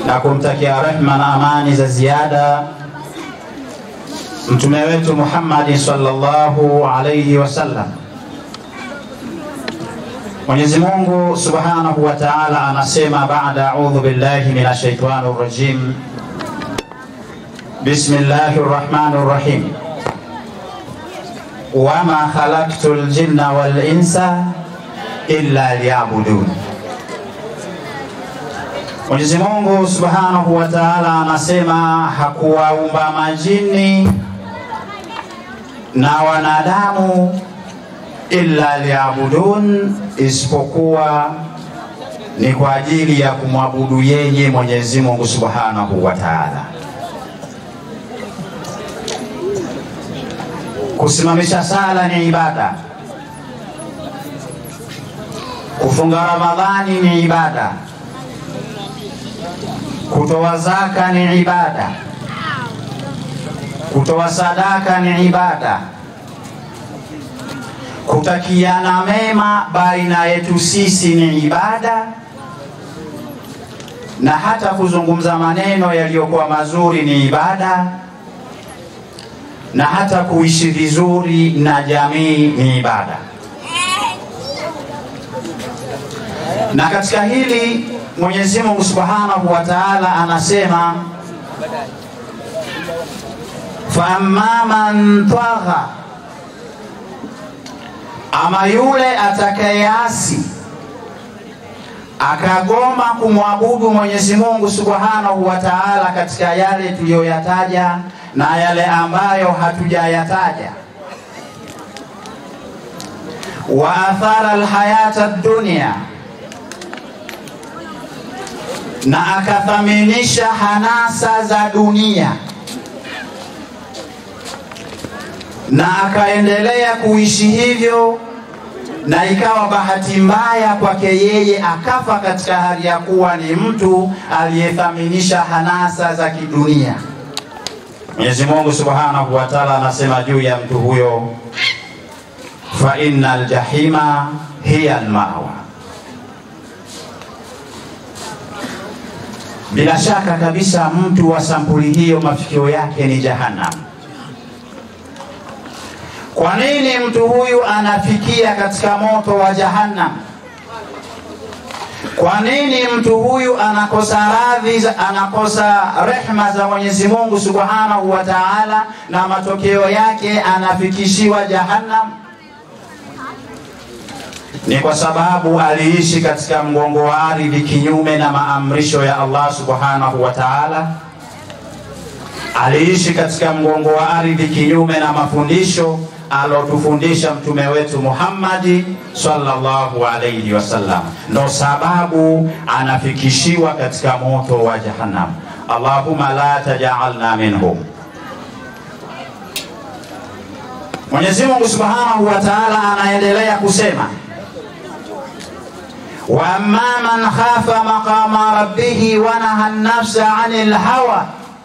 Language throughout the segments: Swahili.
na kumtakia rehma na amani za ziada mtume wetu Muhammad sallallahu alayhi wasallam. Mwenyezi Mungu Subhanahu wa Ta'ala anasema baada a'udhu billahi minash shaitani rrajim. Bismillahir Rahmanir Rahim. Wama khalaqtul jinna wal insa illa liya'budun. Mwenyezi Mungu Subhanahu wa Ta'ala anasema hakuwaumba majini na wanadamu illa liyabudun, isipokuwa ni kwa ajili ya kumwabudu yeye Mwenyezi Mungu Subhanahu wa Ta'ala. Kusimamisha sala ni ibada, kufunga Ramadhani ni ibada, kutoa zaka ni ibada, kutoa sadaka ni ibada, kutakiana mema baina yetu sisi ni ibada, na hata kuzungumza maneno yaliyokuwa mazuri ni ibada, na hata kuishi vizuri na jamii ni ibada. Na katika hili Mwenyezi Mungu Subhanahu wa Ta'ala anasema fa amma man tagha, ama yule atakayeasi akagoma kumwabudu Mwenyezi Mungu Subhanahu wa Ta'ala katika yale tuliyoyataja na yale ambayo hatujayataja, wa athara alhayata dunya na akathaminisha hanasa za dunia na akaendelea kuishi hivyo, na ikawa bahati mbaya kwake yeye akafa katika hali ya kuwa ni mtu aliyethaminisha hanasa za kidunia. Mwenyezi Mungu Subhanahu wa Ta'ala anasema juu ya mtu huyo, fa innal jahima hiya almawa Bila shaka kabisa mtu wa sampuli hiyo mafikio yake ni jahannam. Kwa nini mtu huyu anafikia katika moto wa jahannam? Kwa nini mtu huyu anakosa radhi, anakosa rehma za Mwenyezi Mungu Subhanahu wa Ta'ala, na matokeo yake anafikishiwa jahannam? ni kwa sababu aliishi katika mgongo wa ardhi kinyume na maamrisho ya Allah subhanahu wa ta'ala. Aliishi katika mgongo wa ardhi kinyume na mafundisho alotufundisha mtume wetu Muhammadi sallallahu alayhi wasallam, ndo sababu anafikishiwa katika moto wa jahannam. Allahumma la tajalna minhum. Mwenyezi Mungu subhanahu wa ta'ala anaendelea kusema wa amma man khafa maqama rabbih wa naha nafsa anil hawa,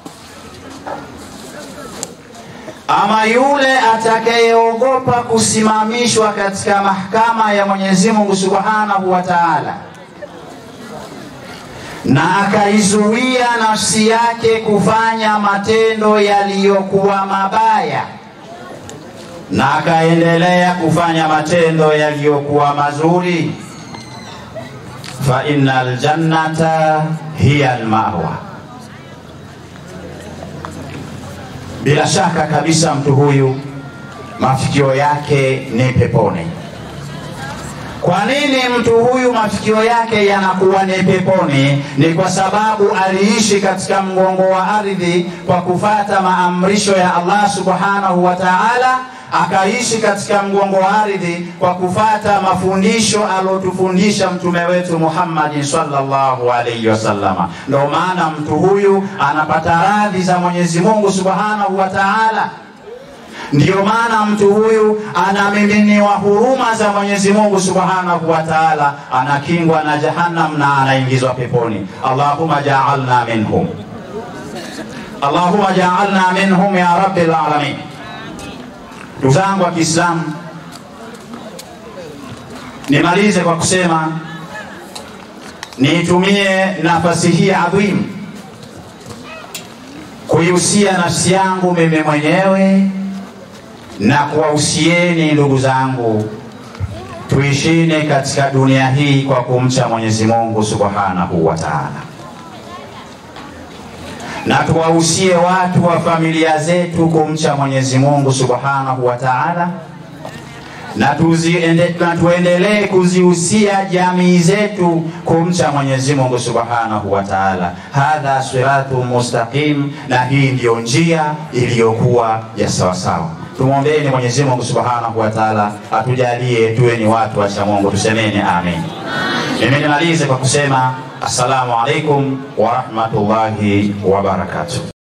ama yule atakayeogopa kusimamishwa katika mahakama ya Mwenyezi Mungu Subhanahu wa Ta'ala na akaizuia nafsi yake kufanya matendo yaliyokuwa mabaya na akaendelea kufanya matendo yaliyokuwa mazuri fa innal jannata hiya almawa, bila shaka kabisa mtu huyu mafikio yake ni peponi. Kwa nini mtu huyu mafikio yake yanakuwa ni peponi? Ni kwa sababu aliishi katika mgongo wa ardhi kwa kufata maamrisho ya Allah subhanahu wa ta'ala akaishi katika mgongo wa ardhi kwa kufata mafundisho alotufundisha mtume wetu Muhammad sallallahu alaihi wasallama. Ndio maana mtu huyu anapata radhi za Mwenyezi Mungu subhanahu wa ta'ala. Ndiyo maana mtu huyu anamiminiwa huruma za Mwenyezi Mungu subhanahu wa ta'ala, anakingwa na jahannam na anaingizwa peponi. Allahumma ja'alna minhum, Allahumma ja'alna minhum ya rabbil alamin. Ndugu zangu wa Kiislamu, nimalize kwa kusema niitumie nafasi hii adhimu kuihusia nafsi yangu mimi mwenyewe na kuwahusieni ndugu zangu, tuishine katika dunia hii kwa kumcha Mwenyezi Mungu Subhanahu wa Ta'ala, na tuwahusie watu wa familia zetu kumcha Mwenyezi Mungu Subhanahu wa Ta'ala, na, tuziende, na tuendelee kuzihusia jamii zetu kumcha Mwenyezi Mungu Subhanahu wa Ta'ala. Hadha siratu mustaqim, na hii ndiyo njia iliyokuwa ya sawasawa. Tumwombeeni Mwenyezi Mungu Subhanahu wa Ta'ala atujalie tuwe ni watu wacha Mungu, tusemeni amin. Mimi nimalize kwa kusema assalamu alaikum wa rahmatullahi wa barakatuh.